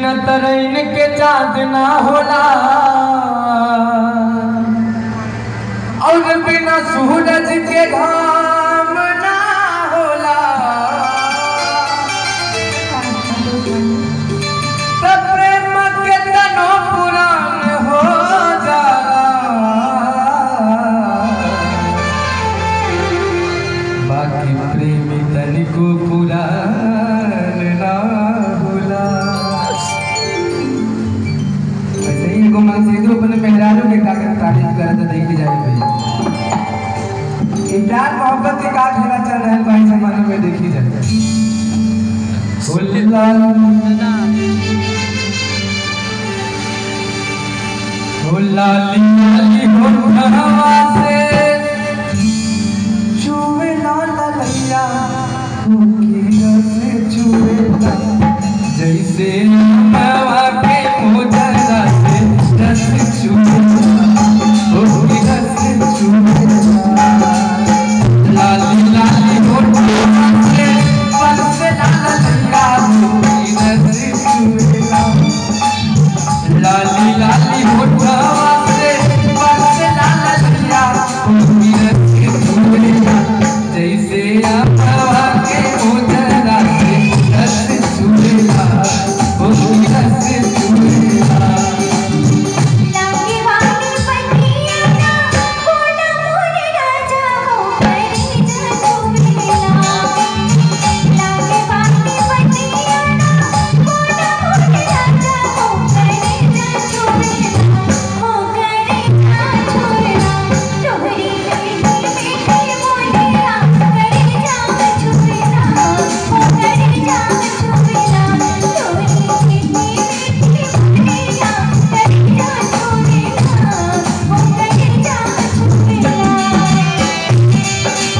बिना तरैन के चाँद ना होला और बिना सूरज के घाम ना होला तब प्रेम के तनो पुरान हो जाला बाकी प्रेमी तनिको पुरान ना होला ऐसे ही एगो मनसीदो अपने मेहरारू के कागज तारीफ करत देख जाए भाई ये प्यार मोहब्बत के का खेला चल रहा है भाई जमाने में देखी जाए फुल्ला फुल्ला लिया होठवा से छुए ना ललैया फूकी रस छुए ना जैसे नवा के मोजरा से रस छुए ना फूकी रस छुए ना लाली लाली होठवा से बरस ला ललैया फूकी रस छुए ना लाली लाली होठवा से बरस ला ललैया फूकी रस छुए ना जैसे हवा के उजरा से रस छुएला फूकी रस छुएला लागे वाली पटिया ना कोना मोरे राजा हो करे जा छुवेला लागे वाली पटिया ना कोना मोरे राजा हो करे जा छुवेला हो करे जा छुवेला तोहरी लड़की मीठी बोलिया करे जा छुवेला हो करे जा छुवेला तोहरी मीठी मीठी बोलिया करे जा छुवेला हो करे जा छुवेला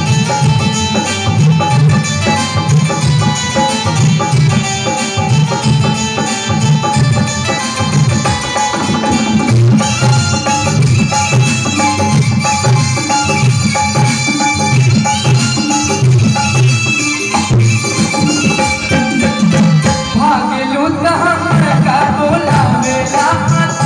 भागलू त हम का बोला मेला